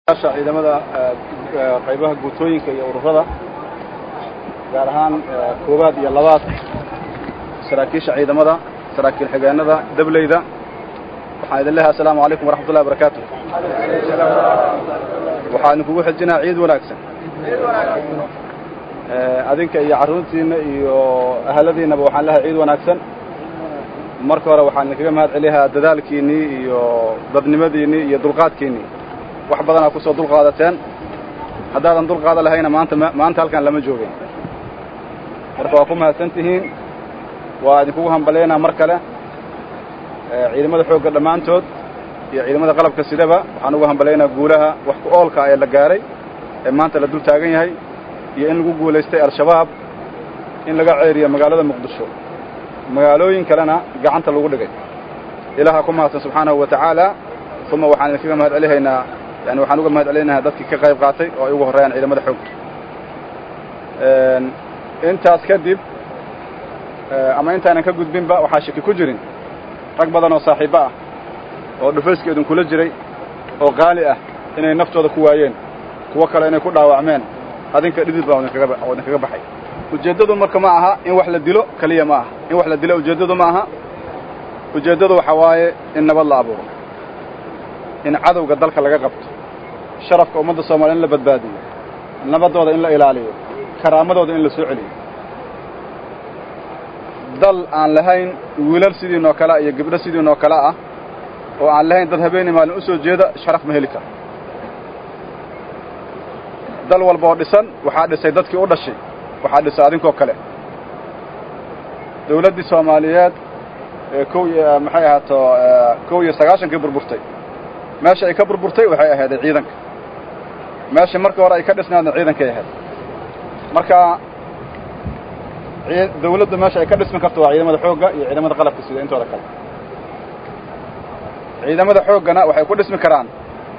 ciidamada qaybaha guutooyinka iyo ururada gaar ahaan koowaad iyo labaad saraakiisha ciidamada saraakiil xigeenada dableyda waxaan idin leehay assalaamu calaykum waraxmat ullahi barakaatu waxaan idinkugu xijinaa ciid wanaagsan adinka iyo carruurtiinna iyo ahaladiinnaba waxaan leehay ciid wanaagsan marka hore waxaan idinkaga mahad celiyaa dadaalkiinnii iyo dadnimadiinnii iyo dulqaadkiinnii wax badanaa ku soo dulqaadateen haddaadan dulqaada lahayna maanta maanta halkan lama joogin marka waa ku mahadsan tihiin waa idinkugu hambalaynaa mar kale ciidamada xoogga dhammaantood iyo ciidamada qalabka sidaba waxaan ugu hambalaynaa guulaha wax ku oolka ee la gaaray ee maanta la dul taagan yahay iyo in lagu guulaystay al-shabaab in laga ceeriyo magaalada muqdisho magaalooyin kalena gacanta lagu dhigay ilaaha ku mahadsan subxaanahu wa tacaala uma waxaan idinkaga mahad celihaynaa yani waxaan uga mahad celinayaa dadkii ka qayb qaatay oo ay ugu horreeyaan ciidamada xoogga intaas kadib ama intaanan ka gudbinba waxaa shaki ku jirin rag badan oo saaxiibbo ah oo dhufayska idinkula jiray oo qaali ah inay naftooda ku waayeen kuwo kale inay ku dhaawacmeen adinka dhidid baa oo idinkaga baxay ujeeddadu marka ma aha in wax la dilo keliya ma aha in wax la dilo ujeeddadu ma aha ujeeddadu waxa waaye in nabad la abuuro in cadowga dalka laga qabto sharafka ummadda soomaliya in la badbaadiyo nabaddooda in la ilaaliyo karaamadooda in la soo celiyo dal aan lahayn wiilal sidiinoo kale iyo gabdho sidiinoo kale ah oo aan lahayn dad habeenii maalin u soo jeeda sharaf ma heli karo dal walba oo dhisan waxaa dhisay dadkii u dhashay waxaa dhisay adinkoo kale dawladdii soomaaliyeed ee kow iyo maxay ahaato kow iyo sagaashankii burburtay meesha ay ka burburtay waxay ahayday ciidanka meesha markii hore ay ka dhisnaadna ciidankay ahayd marka dawladdu meesha ay ka dhismi karto waa ciidamada xoogga iyo ciidamada qalabka sida intooda kale ciidamada xooggana waxay ku dhismi karaan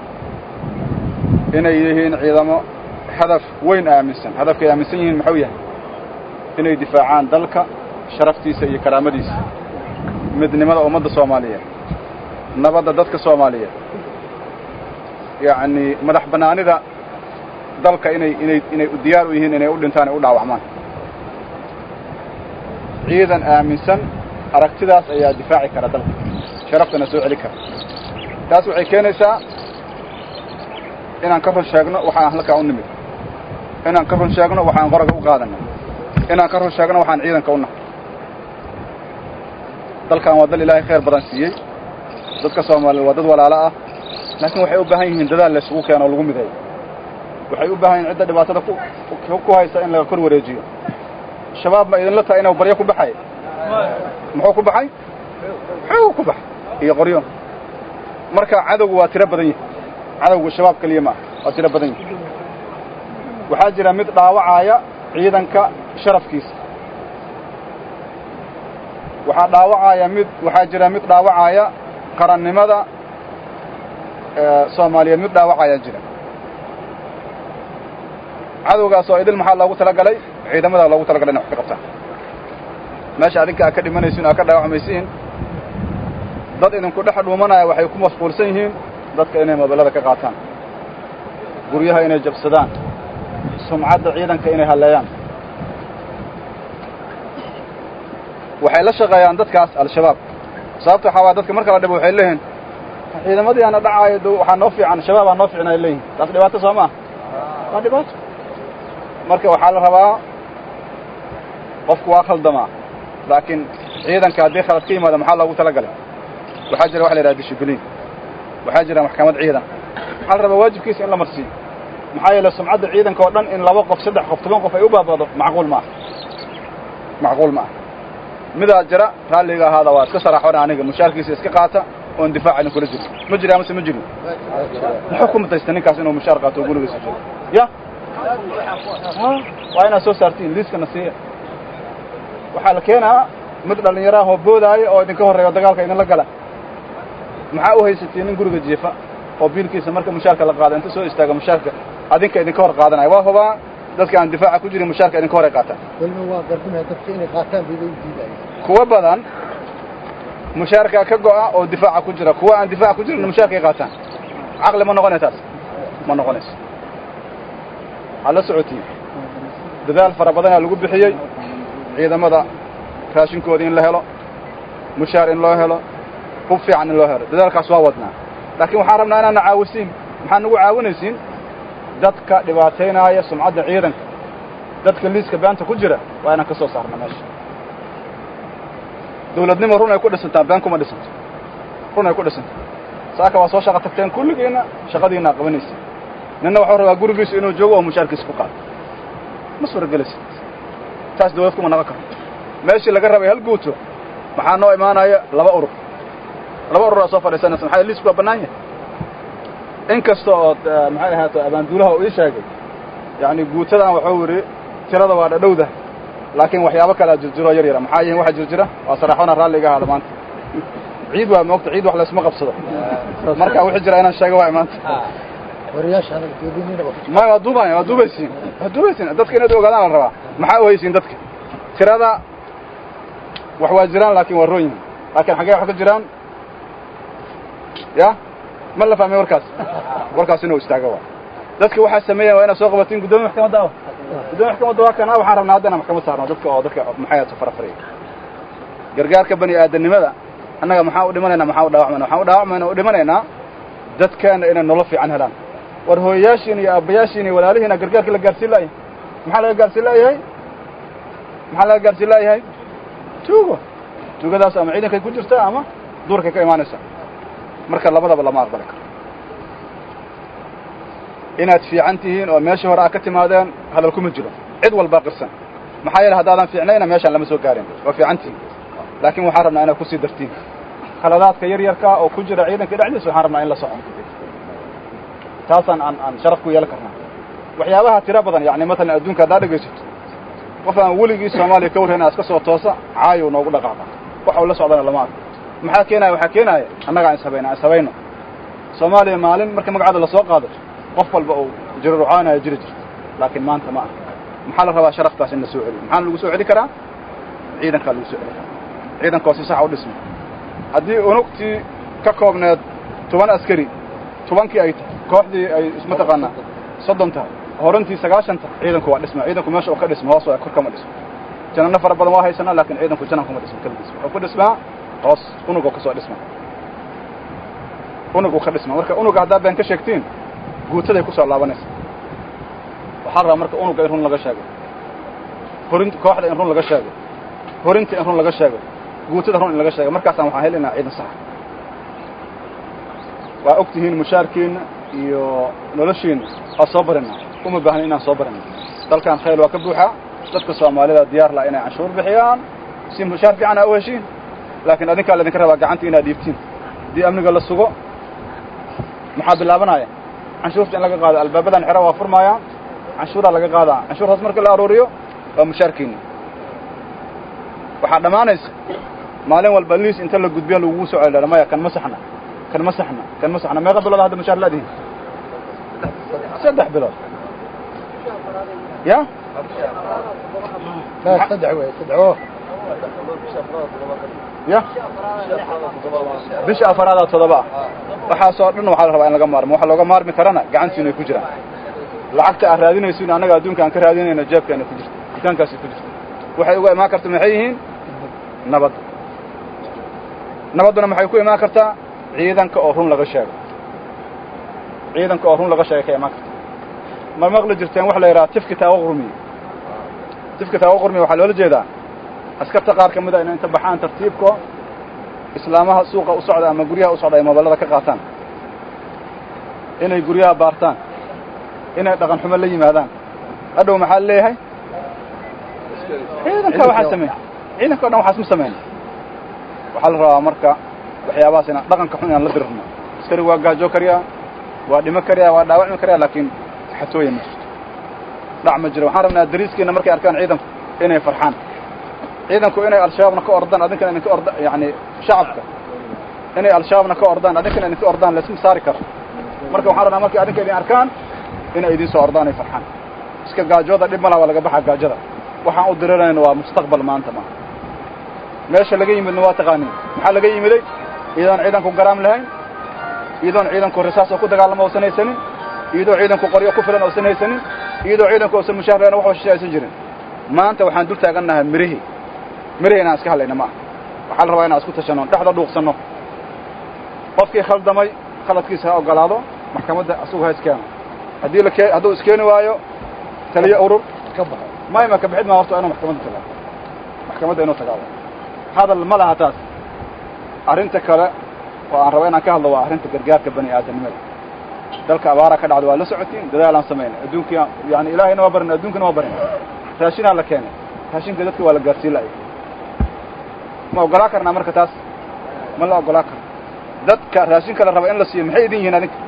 inay yihiin ciidamo hadaf weyn aaminsan hadafkay aaminsan yihiin muxuu yahay inay difaacaan dalka sharaftiisa iyo karaamadiisa midnimada ummadda soomaaliyeed nabadda dadka soomaaliyeed yacni madax bannaanida dalka inay inay inay diyaar u yihiin inay u dhintaan ay u dhaawacmaan ciidan aaminsan aragtidaas ayaa difaaci kara dalka sharaftana soo celi kara taas waxay keenaysaa inaan ka run sheegno waxaan halkaa u nimid inaan ka run sheegno waxaan qoraga u qaadanay inaan ka run sheegno waxaan ciidanka u nahay dalkan waa dal ilaahay khayr badan siiyey dadka soomaaliyeed waa dad walaalo ah laakiin waxay u baahan yihiin dadaal la isugu keeno oo lagu mideeyo waxay u baahan yihin cidda dhibaatada ku haysa in laga kor wareejiyo shabaab ma idinla tahay inuu baryo ku baxay muxuu ku baxay xoog ku baxay iyo qoryo marka cadowgu waa tiro badan yahay cadowgu shabaab keliya ma ah waa tiro badan yahay waxaa jira mid dhaawacaya ciidanka sharafkiisa waxaa dhaawacaya mid waxaa jira mid dhaawacaya qarannimada soomaaliyeed mid dhaawacaya jira cadowgaas oo idil maxaa loogu talagalay ciidamada loogu talagalay inay wax ka qabtaan meesha adinka aad ka dhimanaysiin o aad ka dhaawacmaysiin dad idinku dhex dhuumanaya waxay ku mashquulsan yihiin dadka inay mobilada ka qaataan guryaha inay jabsadaan sumcadda ciidanka inay halleeyaan waxay la shaqeeyaan dadkaas al-shabaab sababta waxaa waaya dadka marka la dhibo waxay leeyihiin ciidamadii aana dhacaayo waxaa noo fiican shabaabaa noo fiicna ay leeyihin taas dhibaato soo maa waa dhibaato marka waxaa la rabaa qofku waa khaldamaa laakiin ciidanka haddii khalad ka yimaado maxaa loogu talagalay waxaa jira waxa la yidhaha dishibliin waxaa jira maxkamad ciidan waxaa la rabaa waajibkiisa in la marsiiyo maxaa yeele sumcadda ciidanka oo dhan in laba qof saddex qof toban qof ay u baabado macquul ma aha macquul ma aha midaa jira raalliga ahaada waa iska saraaxona aniga mushaarkiisa iska qaata oon difaac idin kula jiro ma jira amase ma jirin muxuu ku mutaysta ninkaas inuu mushaar qaato oo gurigiisa jiro ya waa inaad soo saartiin liiskana siiya waxaa la keenaa mid dhallinyaro ah oo boodaayo oo idinka horreeya o dagaalka idinla gala maxaa u haysatiin nin guriga jiifa oo biilkiisa marka mushaarka la qaado inta soo istaaga mushaarka adinka idinka hor qaadanaya waa hubaa dadka aan difaaca ku jirin mushaarka idinka horay qaataan kuwa badan mushaarkaa ka go'a oo difaaca ku jira kuwa aan difaaca ku jirin mushaarkay qaataan caqli ma noqonay taas ma noqonayso waxaad la socotiin dadaal fara badanaa lagu bixiyey ciidamada raashinkooda in la helo mushaar in loo helo hub fiican in loo helo dadaalkaas waa wadnaa laakiin waxaan rabnaa inaadna caawisiin maxaad nagu caawinaysiin dadka dhibaataynaaya sumcadda ciidanka dadka liiska beanta ku jira waa inaan ka soo saarna meesha dawladnimo run ay ku dhisantaa been kuma dhisanto run ay ku dhisanto saaka waa soo shaqa tagteen kulligiinna shaqadiinaa qabanaysa ninna waxuu rabaa gurigiisu inuu joogo oo mushaarkiisa ku qaado ma suuragelaysa taas dawlad kuma naqon karto meeshii laga rabay hal guuto maxaa noo imaanaya laba urur laba ururaa soo fadhiisanaysa maxaa liisku waa bannaan yahay in kasta ood maxay ahaato abaanduulaha uu ii sheegay yacni guutadan waxuu yidhi tirada waa dhadhowda laakiin waxyaabo kalea jirjiroo yar yara maxaa yihiin waxa jirjira waa saraxona raalli iga ahaada maanta ciid waa moogta ciid wax laysma qabsado marka wixii jira inaan sheego waa maanta maya waa duubaya waa duubaysiin waa duubaysiin dadka inaad ogaadaan la rabaa maxaa ohaysiin dadka tirada wax waa jiraan laakiin waa roon yihin laakiin xaggee wax ka jiraan ya ma la fahmay warkaas warkaas inuu istaago waa dadka waxaa sameeyan waa inaad soo qabatiin guddoomiya maxkamadda ah guddoomiya maxkamadda waa kana waxaan rabnaa haddana maxkamad saarno dadka oo dadka maxay ahato farafariya gargaarka bani aadamnimada annaga maxaa u dhimanaynaa maxaa u dhaawacmayna waxaan u dhaawacmayna u dhimanaynaa dadkeena inay nolol fiican helaan war hooyayaashiin iyo aabbayaashiin iyo walaalihiina gargaarka la gaarsiin la'yahay maxaa laga gaarsiin la'yahay maxaa laga gaarsiin la'yahay tuugo tuugadaas ama ciidankay ku jirta ama duurkay ka imaanaysa marka labadaba lama aqbali karo inaad fiican tihiin oo meeshii hore aad ka timaadeen hadal kuma jiro cid walbaa qirsan maxaa yeele haddaadan fiicnayna meeshaan lama soo gaarin waa fiican tihiin laakiin waxaan rabnaa inaad kusii dartiin khaladaadka yar yarka oo ku jira ciidanka dhexdiisa waxaan rabnaa in la soco taasaan aan aan sharaf ku yeelan karnaa waxyaabaha tiro badan yacni matalan adduunka haddaad dhegaysato qof aan weligii soomaaliya ka warrayn iska soo toosa caayow noogu dhaqaaqa waxa uu la socdana lama arko maxaa keenaya waxaa keenaaya annaga aan ishabayna aan ishabayno soomaaliya maalin marka magacaada lasoo qaado qof walba uu jiro rucaanaya jiri jirto laakiin maanta ma aha maxaa la rabaa sharaftaas in la soo celiyo maxaana lagu soo celi karaa ciidankaa lagu soo celi karaa ciidankoo si sax u dhisma haddii unugtii ka koobneed toban askari tobankii ay tahay kooxdii ay mataqaanaa soddon tahay horantii sagaashan tahay ciidanku waa dhisma ciidanku meesha uu ka dhisma hoos waa kor kama dhismo janano fara badan waa haysanaa laakiin ciidanku janan kuma dhismo keligiis wuxuu ku dhismaa hoos unugoo kasoo dhisma unuguu ka dhisma marka unuga haddaa been ka sheegtiin guutaday ku soo laabanaysa waxaa rabaa marka unuga in run laga sheego horinta kooxda in run laga sheego horinta in run laga sheego guutada run in laga sheego markaasaan waxaan helaynaa ciidan saxa waa og tihiin mushaarkiinna iyo noloshiinna waa soo barina uma baahna inaan soo barina dalkan khayl waa ka buuxaa dadka soomaalida diyaar laha inay canshuur bixiyaan si mushaar fiican aa u heshiin laakiin adinkaa laydinka rabaa gacanta inaad dhiibtiin haddii amniga la sugo maxaa bilaabanaya canshuurta in laga qaado albaabadan xero waa furmaayaan canshuuraa laga qaadaa canshuurtaas marka la aruuriyo waa mushaarkiinna waxaa dhammaanaysa maalin walba liis inta la gudbiya lagugu soo celidha maya kan ma saxna kan ma saxna kan ma saxna meeqa bilood hadda mushaar laadihin saddex bilood ya saddex wey saddex ya bisha afaraada toddoba ah waxaasoo dhan waxaa la rabaa in laga maarmo waxa looga maarmi karana gacantiinu ay ku jiraan lacagta aad raadinaysiin annaga adduunka aan ka raadinayna jeebkeena ku jirta dukaankaasi ku jirta waxay uga imaan karta maxay yihiin nabadda nabadduna maxay ku imaan kartaa ciidanka oo run laga sheego ciidanka oo run laga sheegay ka imaan karta ma maqli jirteen waxa la yidhaha tifki taawo qurmiye tifki taawo qurmiye waxaa loola jeedaa askarta qaar ka mid a inay inta baxaan tartiibko islaamaha suuqa u socda ama guryaha u socda ay mooballada ka qaataan inay guryaha baartaan inay dhaqan xumo la yimaadaan hadhow maxaa leeyahay ciidanka waxaa sameey ciidanka o dhan waxaas ma sameyn waxaa la rabaa marka waxyaabahaas inaan dhaqanka xun inaan la dirirno askari waa gaajoo kariyaa waa dhimo kariyaa waa dhaawacmi kariyaa laakiin xatooya ma jirto dhac ma jiro waxaan rabnaa dariiskiina markay arkaan ciidanku inay farxaan ciidanku inay al-shabaabna ka ordaan adinkana idinka orda yani shacabka inay al-shabaabna ka ordaan adinkana idinka ordaan laisma saari karo marka waxaan rabnaa markay adinka idin arkaan inay idin soo ordaan ay farxaan iska gaajooda dhib ma laha waa laga baxaa gaajada waxaan u dirirayna waa mustaqbal maanta maaha meesha laga yimidna waa taqaaniin maxaa laga yimiday iyadoon ciidanku garaam lahayn iyadoon ciidanku risaas oo ku dagaalamo usanaysanin iyadoo ciidanku qoryo ku filan oosan haysanin iyadoo ciidanku oosan mushahareen wax shishe aysan jirin maanta waxaan dul taagannahay mirihii mirihii inaan iska hadlayna ma aha waxaa la rabaa inaan isku tashanno dhexda dhuuqsanno qofkii khaldamay khaladkiisa ha ogolaado maxkamadda asugu ha iskeeno haddii la kee hadduu iskeeni waayo taliyo urur mayma ka bixid maa horta inuu maxkamadda tagaa maxkamadda inuu tagaado hadal ma laha taas arrinta kale oo aan raba inaan ka hadlo waa arrinta gargaarka bani aadamnimada dalka abaara ka dhacda waa la socotiin dadaalaan samaynay adduunkii yani ilaahayna waa barin adduunkana waa barin raashinaa la keenay raashinka dadka waa la gaarsiin la'ay ma ogolaa karnaa marka taas ma la ogolaa karo dadka raashinka la raba in la siiyo maxay idin yihiin adinka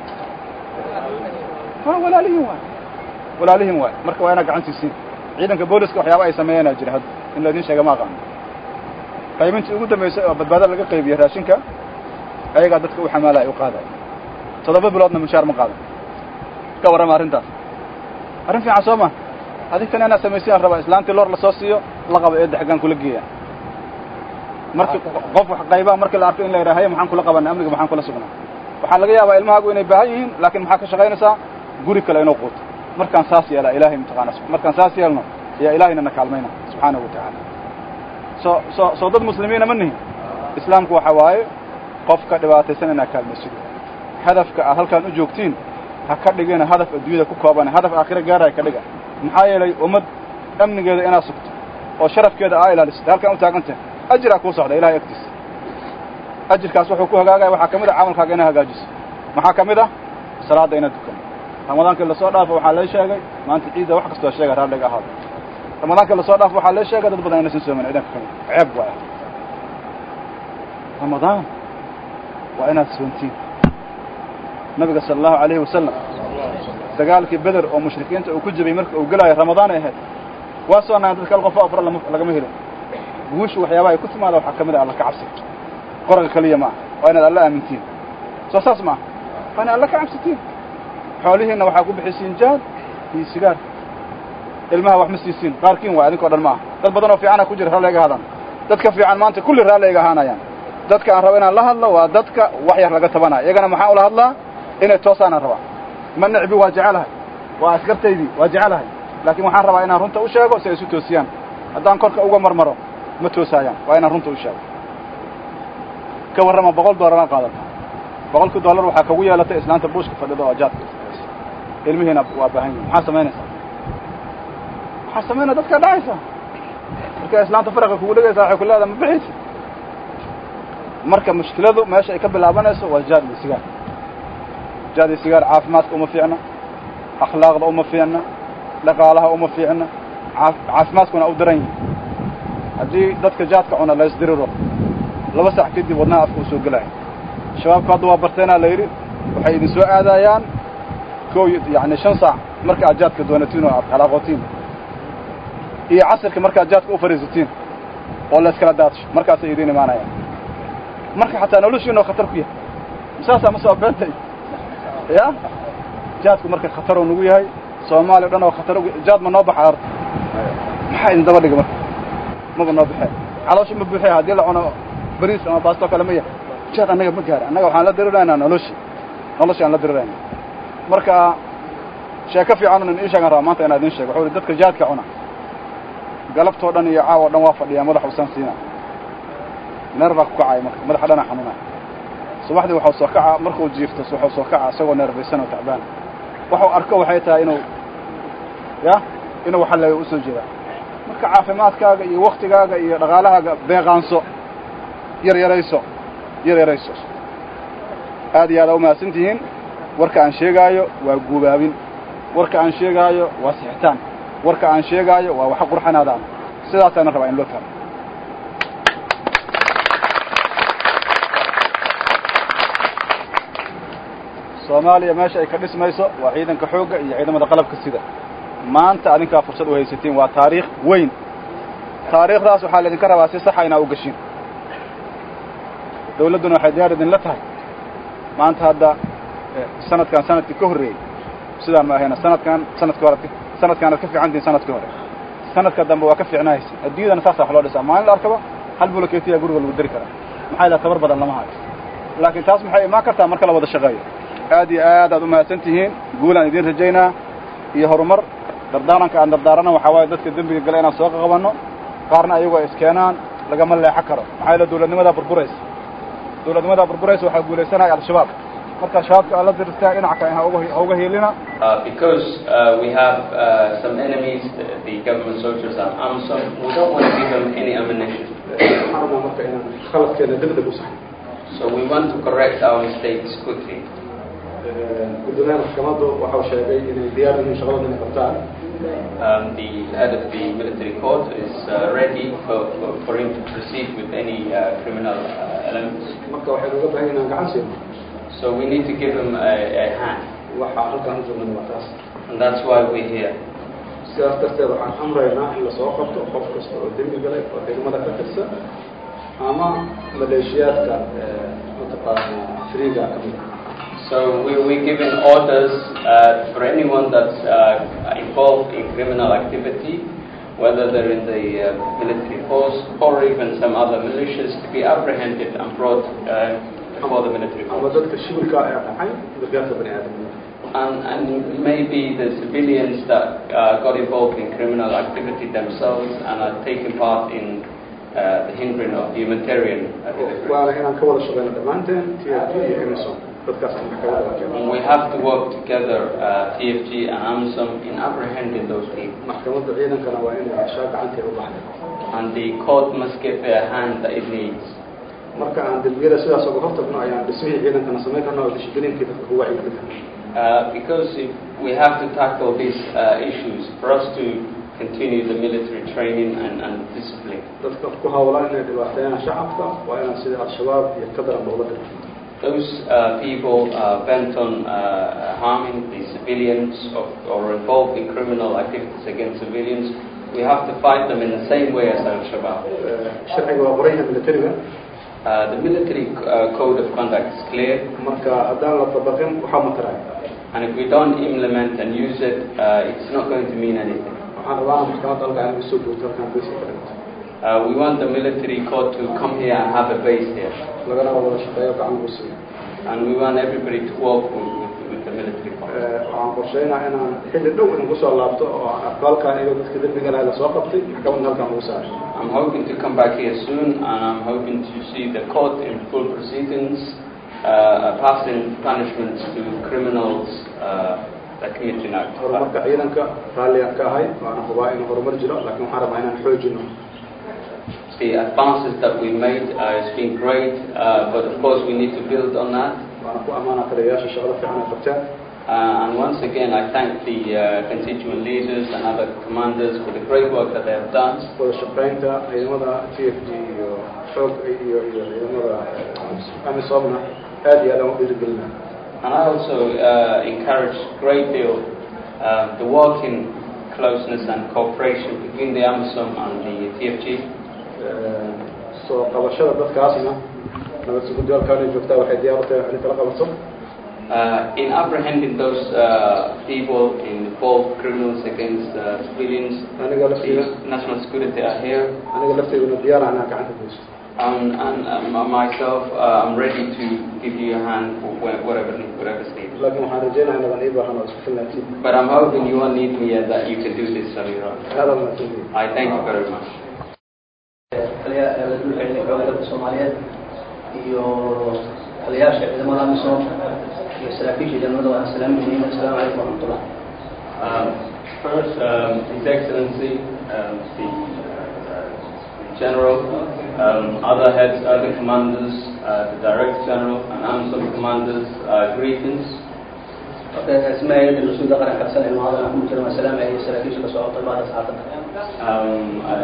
ha walaalihiin waay walaalihiin waay marka waa inaad gacan siisiin ciidanka booliska waxyaaba ay sameeyanaa jira hadda in laydin sheega ma aqaano qaybintii ugu dambaysay oo badbaado laga qaybiye raashinka ayagaa dadka u xamaalaya u qaadaya toddoba biloodna mushaar ma qaadan ka warrama arrintaas arrin fiican soo ma adinkana inaad samaysayaan rabaa islaantii loor lasoo siiyo la qaba eedda xaggaan kula geeya marki qof wax qaybaa markii la arko in la yidhaha haya maxaan kula qabanay amniga maxaan kula sugnaa waxaa laga yaabaa ilmahaagu inay baahan yihiin laakiin maxaa ka shaqaynaysaa guri kale inuu quuto markaan saas yeelaa ilaahay mataqaana markaan saas yeelno ayaa ilaahayna na kaalmayna subxaanahu watacaala soo soo soo dad muslimiina ma nihin islaamku waxa waaye qofka dhibaataysan inaad kaalmaysido hadafka aad halkaan u joogtiin ha ka dhigina hadaf adduunyada ku koobana hadaf aakhira gaaraya ka dhiga maxaa yeelay ummad amnigeeda inaad sugto oo sharafkeeda aa ilaalisid halkaan u taagantahay ajiraa kuu socda ilahay agtiisa ajirkaas wuxuu ku hagaagaya waxaa ka mid a camalkaaga inaad hagaajiso maxaa ka mid ah salaadda inaad dukano ramadaankii lasoo dhaafo waxaa lee sheegay maanta ciidda wax kastoo sheega raalliga ahaado ramadaankii lasoo dhaafo waxaa lee sheegay dad badan inaysan soomin ciidanka kamid ceeb waay ramadaan waa inaad soontiin nabiga sala allahu alayhi wasalam dagaalkii beder oo mushrikiinta uu ku jibay marka uu gelaayo ramadaan ay ahayd waa soonaan dadka al qofo afra lagama helin guushu waxyaabaha ay ku timaada waxaa ka mid ah alla ka cabsi qoraga keliya ma aha waa inaad alla aamintiin soo saas ma aha waa inaad alla ka cabsitiin xoolihiinna waxaa ku bixisiin jaad iyo sigaar ilmaha wax ma siisiin qaarkiin waay adinkao dhan ma aha dad badan oo fiicana ku jira raalli iga hadaan dadka fiican maanta kulli raalli iga ahaanayaan dadka aan rabo inaan la hadlo waa dadka wax yar laga tabanaya iyagana maxaan ula hadlaa inay toosaanaan rabaa ma necbi waa jecelahay waa askartaydii waa jecelahay laakiin waxaan rabaa inaan runta u sheego si ay isu toosiyaan haddaan korka uga marmaro ma toosaayaan waa inaan runta u sheego ka warrama boqol dollaraa qaadata boqolkii dollar waxaa kagu yeelatay islaanta buushka fadhida oo jaadka ilmihiina waa baahan yihin maxaa samaynaysaa waxaa samaynaya dadkaa dhacaysa markaa islaanta faraqa kugu dhegaysaa waxay ku leedaha ma bixaysi marka mushkiladu meesha ay ka bilaabanayso waa jaad iyo sigaar jaad iyo sigaar caafimaadka uma fiicna akhlaaqda uma fiicna dhaqaalaha uma fiicna caafimaadkuna u daran yihi haddii dadka jaadka cuna la isdiriro laba sax kadib wadnaha afka u soo gelaya shabaabku hadda waa barteenaa la yidhi waxay idin soo aadayaan ko yani shan saac marka aad jaadka doonatiin oo aad halaaqootiin iyo casirka markaad jaadka u fadhiisatiin oo la iskala daadsho markaasay idiin imaanayaan marka xataa noloshiinoo khatar ku yahay saasaa ma soo beentay ya jaadku marka khataruu nagu yahay soomaaliya o dhan oo khatar jaad ma noo baxa horta maxaa idin daba dhiga marka maba noo baxee calooshi ma buuxiya haddii la cuno bariis ama baastoo kale ma yahay jaad annaga ma gaara annaga waxaan la diriraynaa noloshi noloshi aan la dirirayna marka sheeko fiican in ii sheegan rabaa maanta inaa idin sheego wuxuu ihi dadka jaadka cuna galabtoo dhan iyo caawo dhan waa fadhiyaa madax usan siina neer baa ku kacaya marka madaxa dhana xanuunaya subaxdii waxau soo kaca markuu jiifto waxuu soo kaca isagoo neerbaysan oo tacbaan waxuu arko waxay tahay inuu ya inuu xalleeyo usoo jeeda marka caafimaadkaaga iyo waktigaaga iyo dhaqaalahaaga beeqaanso yar yarayso yar yarayso aad iyo aad aa umahadsan tihiin warka aan sheegaayo waa guubaabin warka aan sheegaayo waa sixitaan warka aan sheegaayo waa waxa qurxanaadaan sidaasaana rabaa in loo taalo soomaaliya meesha ay ka dhismayso waa ciidanka xoogga iyo ciidamada qalabka sida maanta adinkaa fursad u haysatiin waa taariikh weyn taariikhdaas waxaa laydinka rabaa si saxa inaa u gashin dawladduna waxay diyaar idinla tahay maanta hadda sanadkan sanadkii ka horreeyey sidaan ma ahayna sanadkan sanadkii hore sanadkaanad ka fiican tihin sanadkii hore sanadka dambe waa ka fiicnahaysa adduunyadana saasa wax loo dhisaa maalin la arkaba hal buloketiyaa guriga lagu dari karaa maxaa yidhaha tabar badan lama hayo laakiin taas maxay imaan kartaa marka la wada shaqeeyo aad iyo aad aad u mahadsan tihiin guulaan idiin rajaynaa iyo horumar dardaaranka aan dardaarana waxaa waaye dadka dembiga gala inaan soo qabanno qaarna ayagu ay iskeenaan lagama leexo karo maxaa yeele dawladnimadaa burburaysa dawladnimadaa burburaysa waxaa guulaysanaya al-shabaab marka shabaabka aad la diristaan dhinaca kale ha uga hiilina Uh, because uh, we have uh, some enemies, the, the government soldiers and AMSOM, we don't want to give them any ammunition. waxaan rabnaa marka inaan khaladkeena degdeg u saxno So we want to correct our mistakes quickly. gudoomiyaha maxkamaddu waxau sheegay inay diyaar yihiin shaqadooda inay qabtaan Um, the head of the military court is uh, ready for, for, for him to proceed with any uh, criminal uh, elements. marka waxaynu uga baahan inaan gacan siino So we need to give him a, a hand, waxaa halkaan u joogna waa taas and that's why we're here. sidaas darteed waxaan amraynaa in lasoo qabto qof kasta oo dembi galay oo degmada ka tirsan ama maleeshiyaadka mataqaana friga ka mid ah So we, we're giving orders uh, for anyone that's uh, involved in criminal activity, whether they're in the uh, military force or even some other militias, to be apprehended and brought uh, before the military ama force. dadka shibilka ee dhacay gargaarka bani aadamnimada And, and maybe the civilians that uh, got involved in criminal activity themselves and are taking part in uh, the hindering of humanitarian uh, delivery. waana inaan ka wada shaqeyno dhammaanteen t f g iyo emerson dadkaas aan maxkamada la keeno And we have to work together, uh, TFG and AMSOM, in apprehending those people. maxkamadda ciidankana waa inay heshaa gacanteeda u baxday and the court must give their hand that it needs. marka aan dembiyada sidaas uga hortagno ayaan dhismihii ciidankana samayn karna oo dishibiliinkii dadka ku wacyigelin karna Uh, because if we have to tackle these uh, issues for us to continue the military training and, and discipline. dadka ku hawlan inay dhibaateeyaan shacabka waa inaan sida al-shabaab iyo ka daran loola dirto Those uh, people uh, bent on uh, harming the civilians or, or involved in criminal activities against civilians, we have to fight them in the same way as Al-Shabaab. Eh, sharciga waa qoran yahay militariga Uh, the military uh, code of conduct is clear, marka haddaan la dabaqin waxaa mataraay and if we don't implement and use it, uh, it's not going to mean anything. waxaan rabaa maxkamadda halkaa inay soo joogto halkaan beyska ka dhigto Uh, we want the military court to come here and have a base here. lagana wada shaqeeyo gacan lagu siiyo And we want everybody to work with, with, with the military court. Eh, waxaan qorsheynaa inaan xilli dhow idinku soo laabto oo aan arko halkaan iyagoo dadka dembiga lahay lasoo qabtay maxkamadda halkaan lagu saaray I'm hoping to come back here soon and I'm hoping to see the court in full proceedings uh, passing punishments to criminals uh, that commit an act. horumarka ciidanka raalliyaan ka ahay waana hubaa inuu horumar jiro laakiin waxaan rabaa inaan xoojino The advances that we made uh, has been great, uh, but of course we need to build on that. waana ku ammaanaa taliyayaasha shaqada fiican ay qabteen Uh, and once again, I thank the uh, constituent leaders and other commanders for the great work that they have done. wada shaqaynta ciidamada t f g iyo xoog iyo iyo ciidamada amisomna aad iyo aad aan u dhiirigelina And I also uh, encourage great deal um, the working closeness and cooperation between the AMISOM and the TFG. soo qabashada dadkaasna nabad suguddi halkaan joogtaa waxay diyaar u tahay in kala qabato Uh, in apprehending those uh, people involved criminals against uh, civilians, aniga laftiga the national security are here. aniga lafteyduna diyaar ah inaan gacanta geysto Um, and um, myself, uh, I'm ready to give you a hand for whe- whatever whatever's needed. laakiin waxaan rajeynaya inadan ii baahan oo isku filnaatiin But I'm hoping you won't need me and that you can do this on your own. aada mahadsantihiin I thank you very much. taliya dulka ciidanka waddanka soomaaliyeed iyo taliyaasha ciidamada amisom iyo saraakiisha ciidamada waan salaaminayna asalaamu calaykum waraxmatullah Um, first, um, His Excellency, um, the uh, General, um, other heads, other commanders, uh, the Director General, and AMSOM commanders, uh, greetings. okay ismaayada mas-uulda qaranka xasan ilmo hadan ku jira waan salaamaya saraakiisha ka socota baada saxaafadda Um,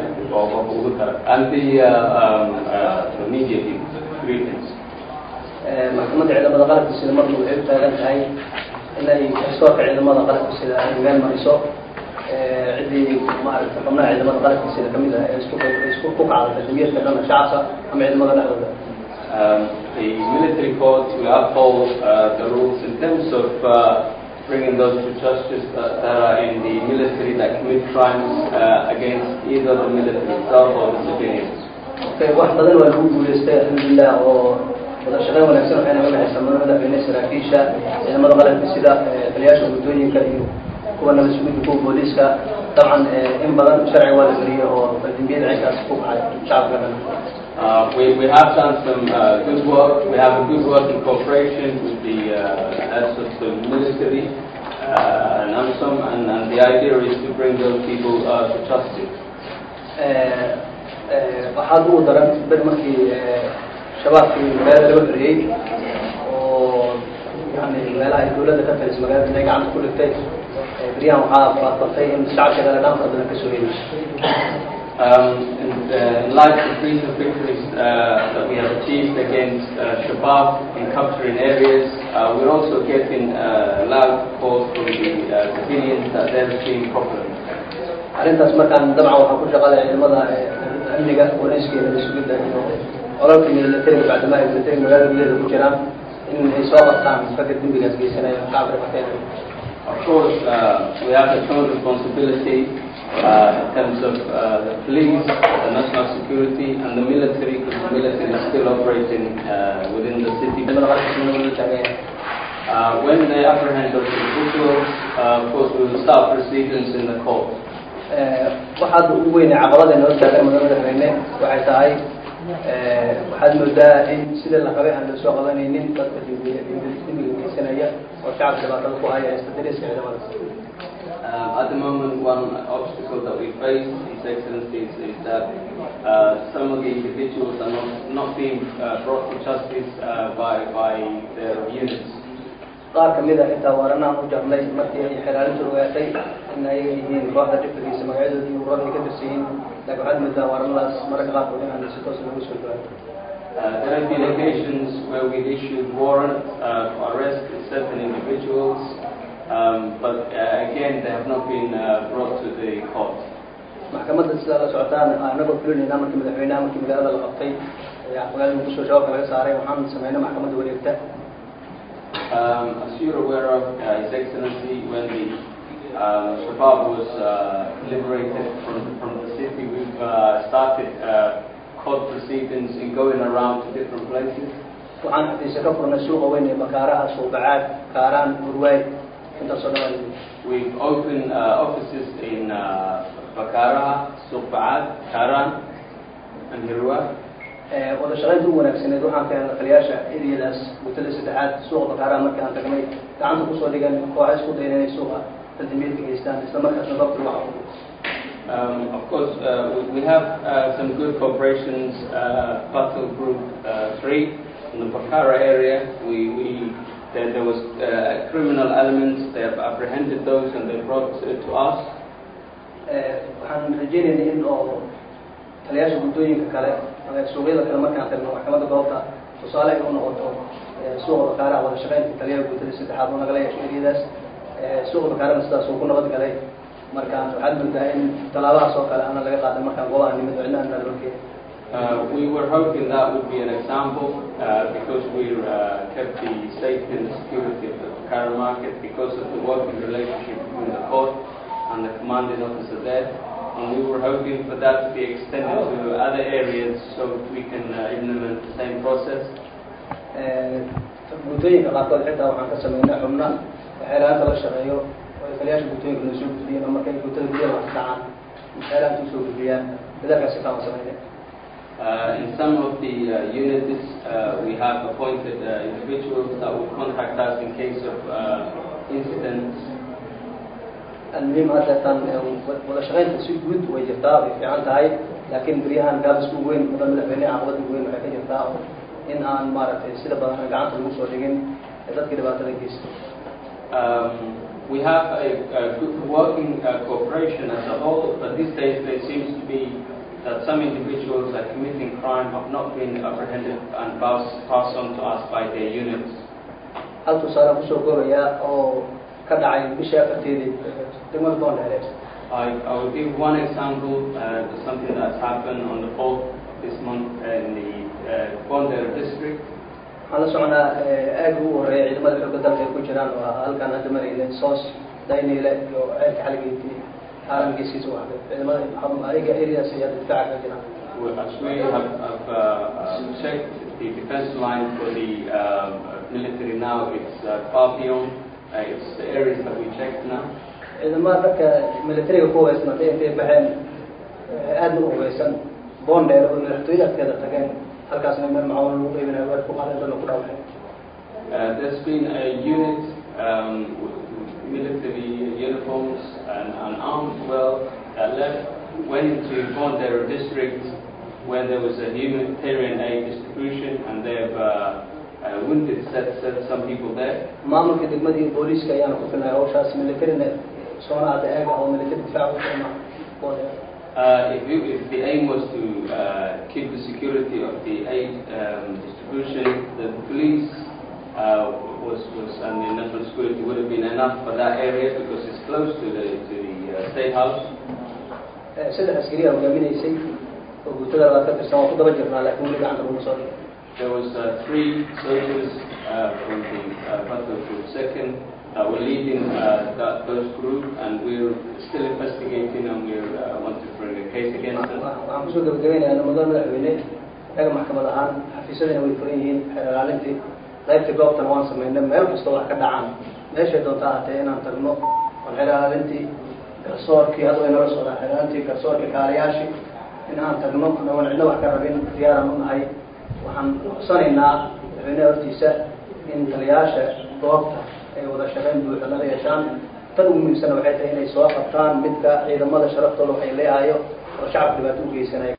uh, and the, uh, um, uh, the media people, greetings. Eh, maxkamadda ciidamada qalabka sida marna waxay u taagan tahay inay garsoorka ciidamada qalabka sida ay meel mariso Eh, ciddii maaragta xubnaha ciidamada qalabka sida kamid ah ee isku isku ku kacda tadbiyadka dhanka shacabka ama ciidamada dhexdooda Um, the military courts will uphold uh, the rules in terms of uh, bringing those to justice that, that are in the military that commit crimes uh, against either the military itself or the civilians. Okay, wax badan waa lagu guuleystay alxamdulilah oo wada shaqeyn wanaagsan waxay naga dhexaysaa mudane madaxweyne saraakiisha ciidamada qalabka sida taliyaasha guddooyinka iyo kuwa nabad sugidda kuwa booliiska dabcan in badan sharci waa la geliyey oo dembiyada cinkaas ku kacay shacabka dhan Uh, we, we have done some uh, good work. We have a good working cooperation with the uh, heads of the military uh, and AMSOM, and, and the idea is to bring those people uh, to justice. waxaad ugu daran ber markii shabaabkii magaalada laga xoriyey oo yani meelaha ay dawladda ka talis magaalada inay gacanta ku dhigtay beryahan waxaa baadbatay in shacabka kale dhan fara badan kasoo helayso Um, in, uh, in light of recent victories uh, that we have achieved against uh, Shabab in capturing areas, uh, we're also getting uh, loud calls from the uh, civilians that they're seeing problems. arrintaas markaan dabcan waxaa ku shaqalaya ciidamada amniga booliiska iyo nabad sugidda iyo olalka militariga bacdama ay militariga magaalada gudaheeda ku jiraan in ay soo qabtaan ragga dembigaas geysanaya shacabka dhaqateeda Of course, uh, we have a joint responsibility uh, in terms of uh, the police, the national security, and the military, because the military is still operating uh, within the city. ciidamada qalabka sida loo taagan yahay Uh, when they apprehend those individuals, uh, of course, we will start proceedings in the court. waxaad ugu weynay caqabada noo taagan mudane madaxweyne waxay tahay waxaad moodaa in sida la qabay aan lasoo qabanaynin dadka dembiga geysanaya oo shacabka dhibaatada ku haya istadariska ciidamada Um, at the moment, one obstacle that we face, His Excellency, is, is that uh, some of the individuals are not, not being uh, brought to justice uh, by, by their units. qaar kamid a xitaa waaranaan u jarnay markii ay xilaalintu ogaatay in ay yihiin kooxda dhifrigiisa magacyadoodii iyo ururada ay ka tirsan yihiin laakiin waxaad moodaa waaranadaas mararka qaarkood inaan si toos lagu soo gaaro Uh, there have been occasions where we've issued warrants uh, for arrest of certain individuals, um, but uh, again, they have not been uh, brought to the court. maxkamadda sidaa la socotaan anagoo fulinayna markii madaxweynaha markii magaalada la qabtay ayaa magaalada muqdisho shabaabka laga saaray waxaan sameynay maxkamadda wareegta Um, as you're aware of, uh, His Excellency, when the uh, Shabab was uh, liberated from, from the city, we've uh, started uh, court proceedings in going around to different places. waxaan xafiisya ka furnay suuqa weyn ee bakaaraha suuqacaad kaaraan burwaay intaasoo dhan waa We've opened uh, offices in uh, Bakara, Suqba'ad, Karan, and Hirwa. wada shaqaynta ugu wanaagsaneed waxaan ka helnay taliyaasha eriyadaas muddada saddexaad suuqa bakaaraha markii aan tagnay gacanta kusoo dhigan kooxa isku dayan inay suuqa dadimiyadka geystaan isla markaasna goobta lagu xaquuqo Um, of course, uh, we, we have uh, some good cooperations. Uh, Battle Group uh, 3 in the Bakara area, we, we, there, there was uh, criminal elements. They have apprehended those and they brought uh, to us. waxaan rajeynaynay in oo taliyaasha guddooyinka kale ama suuqyada kale markaan tagno maxkamadda goobta tusaale ay u noqoto suuqa bakaaraha wada shaqaynta taliyaha guddada saddexaad oo nagala yeesho eriyadaas suuqa bakaarana sidaas uu ku nabad galay markaan waxaad moodaa in tallaabahaas oo kale ana laga qaadan markaan goobaha nimid cidna aan naloo keenin Uh, we were hoping that would be an example uh, because we uh, kept the safety and the security of the Bakara market because of the working relationship between the court and the commanding officer there. And we were hoping for that to be extended to other areas so that we can uh, implement the same process. guddooyinka qaarkood xitaa waxaan ka sameynay xubna xeelaanta la shaqeeyo oo ay taliyaasha guddooyinka noo soo gudbiyeen oo markay guddada gudaha wax ka dhacaan xeelaanta usoo gudbiyaan dadaalkaasi kaan sameynay Uh, in some of the uh, units, uh, we have appointed uh, individuals that will contact us in case of uh, incidents almuhiim haddeetan wada shaqaynta si guud way jirtaa way fiican tahay laakiin beryahan gaabis ugu weyn mudan madaxweyne caqabada ugu weyn waxay ka jirtaa oo in aan maaragtay sida badan aan gacanta lagu soo dhigin ee dadkii dhibaatada geystay Um, we have a, a good working uh, cooperation as a whole, but these days there seems to be that some individuals are committing crime have not been apprehended and passed, passed on to us by their units. hal tusaale kusoo koobayaa oo ka dhacay bishii afarteedii degmada boondheere I, I will give one example, uh, to something that's happened on the 4th of this month in the uh, Bondera district. waxaan la soconaa aagga ugu horreeya ciidamada xoogga dalka ay ku jiraan waa halkaan hadda marayna soos dayniile iyo ceelka xaligeyti haaran geesiisa waxda ciidamada ayaga areas ayaa difaaca ka jiraan We- As we have, have uh, uh, checked the defense line for the um, military now. It's uh, Papillon. Uh, it's the areas that we checked now. ciidamada dadka militariga ku hubeysan hadday intay baxeen aadna u hubeysan boondheer oo madaxtooyada agteeda tageen halkaasna meel macaawin lagu qeybinaya weer ku qaadeen dadna ku dhaawaceen Uh, there's been a unit um, with military uniforms and, and armed well that left, went into Bondera district where there was a humanitarian aid distribution and they've uh, uh, wounded set, set some people there. maamulka degmada iyo booliiska ayaana ku filnay hawshaas militarina soona hadda eega oo military difaac u ficna boondheer Uh, if, you, if the aim was to uh, keep the security of the aid um, distribution, the police uh, was, was and the national security would have been enough for that area because it's close to the to the uh, state house. saddex askariya hogaaminaysay oo guutada labaad ka tirsan waa ku daba jirnaa laakiin weli gacanta laguma soo dhigin There was uh, three soldiers uh, from the uh, Battle Group Second that were leading uh, that, those group, and we're still investigating, and we uh, want to bring a case against them. waxaan kusoo gabagabeynayaa nabadooda madaxweyne inaga maxkamad ahaan xafiisyadina way furan yihiin xeer ilaalintii qaybtii goobtana waan samaynay meel kastoo wax ka dhacaan meeshay doonta ahatee inaan tagno oon xeer ilaalintii garsoorkii hadda way nala socdaan xeer ilaalintii garsoorkii kaaliyaashii in aan tagno anagoon cidna wax ka rabin diyaaraan u nahay waxaan codsanaynaa madaxweyneha hortiisa in taliyaasha goobta ay wada shaqayn buuxa nala yeeshaan tan ugu muhiimsana waxay tahay inay soo qabtaan midka ciidamada sharaftooda waxay leehayo oo shacabka dhibaato u geysanaya